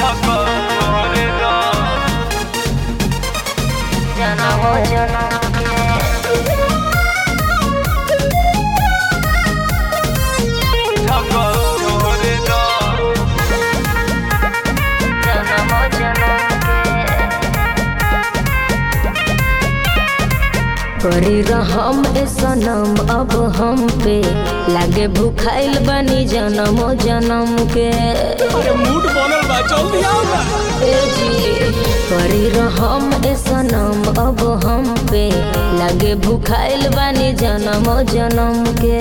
करी रहम ए सनम अब हम पे लागे भूखाइल बनी जन्म जन्म के अरे मूड बनल बा जल्दी आओ ना ए जी करी रहम ए सनम अब हम पे लागे भूखाइल बनी जन्म जन्म के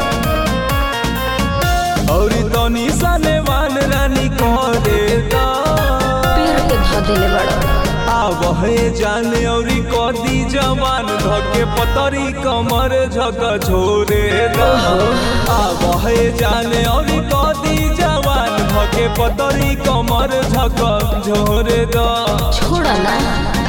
और तनी सने वान रानी करे दा पीर के ध दिले बड़ा आव है जाने औरी कदी जवान धके पतरी कमर झक छोरे दा आव है जाने औरी कदी जवान धके पतरी कमर झक झोरे दा छोड़ा ना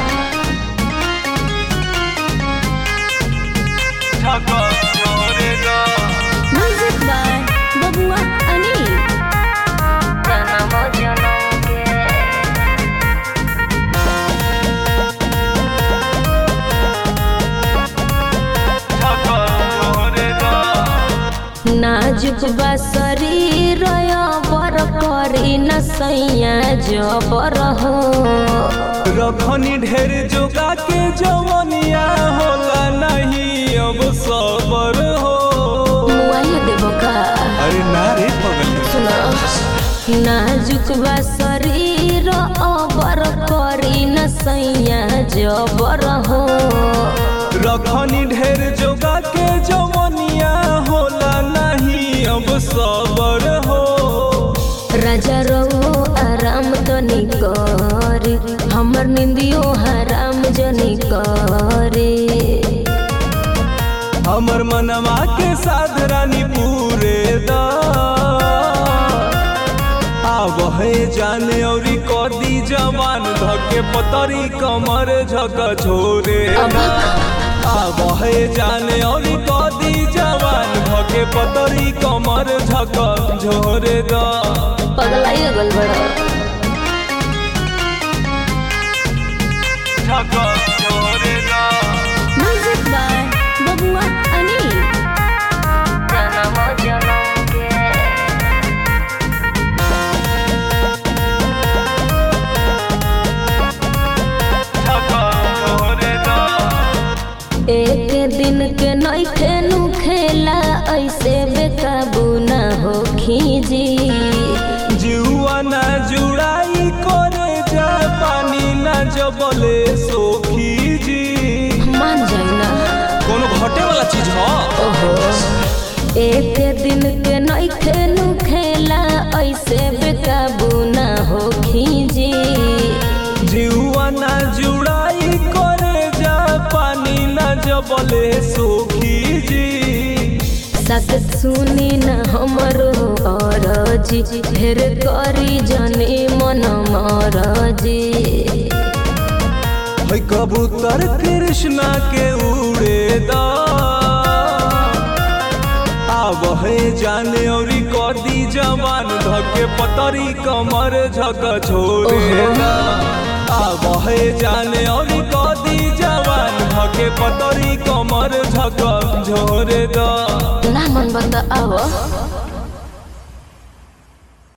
झक झोरे दा म्यूजिक बाय बबुआ अनिल जन्म जन्म के झक झोरे दा नाजुक बा शरीर बर करी न सैया जबर हो रखनी ढेर जोगा के जवनिया होला नहीं अब सबर हो मोबाइल देबो का अरे ना रे पगल सुनो नाजुक बा शरीर अबर करी न सैया जबर हो रखनी ढेर जोगा के जवनिया होला नहीं अब सबर हो राजा रहो आराम तनी करे हमर निंदियो हराम जनी करे हमर मनवा के साध रानी पूरे दा आव है जाने औरी कदी जवान धके पतरी कमर झक छोरे दा आव है जाने औरी कदी जवान धके पतरी कमर झक झोरे दा पगलाई गल बड़ा झक झोरे दा म्यूजिक बाय बबुआ अनिल जन्म जन्म के झक झोरे दा एक दिन के नइखे नु खेला ऐसे बेकाबू ना हो खीजी जुआ ना जुड़ाई करे जा पानी ना जबले सोखी जी मान जाई ना कोनो घटे वाला चीज ह ओहो एक दिन के नइखे नु खेला ऐसे बेकाबू ना हो खीजी जुआ ना जुड़ाई करे जा पानी ना जबले सोखी जी सत सुनी न हमरो अरजी ढेर करी जने मन मरजी है कबूतर कृष्णा के उड़े दा आव है जाने औरी कदी जवान धके पतरी कमर झक छोड़े दा आव है जाने औरी कदी जवान धके पतरी कमर झक झोरे दा ना मन बता आव